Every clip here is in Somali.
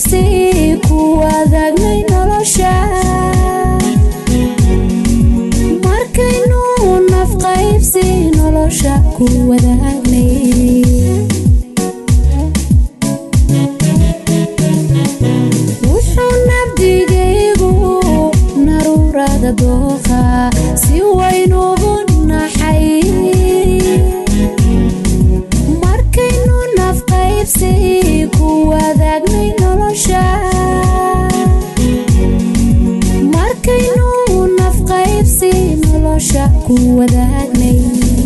qaybsi ku wadaagnay nolosha markaynu naf qaybsi nolosha ku wadaagnay wuxuu nabdigaygu naruurada dooqa si waynugu naxay markaynu naf qaybsi ku wadaagnay nolosha markaynu naf qaybsi nolosha ku wadaagnay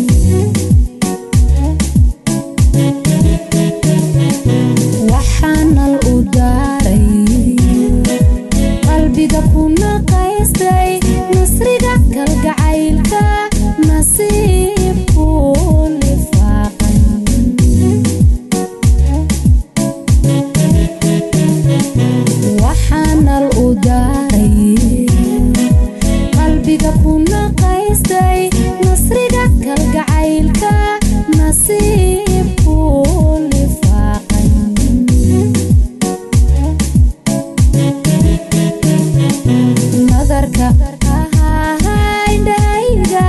waxaanal u daaray qalbiga ku naqaystay nasriga kalgacaylka nasiibku lifaaqay waxaanal u daaray qalbiga ku naqaystay nasriga kalgacaylka nasiibku lifaaqay nadarka ahaindhayga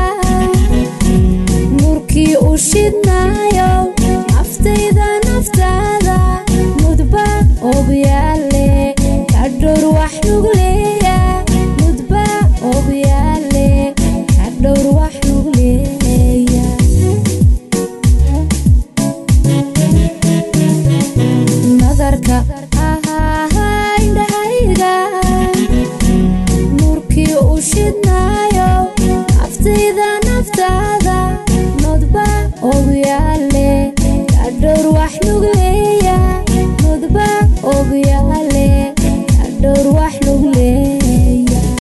nurkii u shidnaayo naftayda naftaada mudba obyaale kadhowr wax nugleeya mudba obyaale kadhowr wax nugleeya nadarka ahaindhayga nurkii u shidnaayo naftayda naftaada nodba ogyaal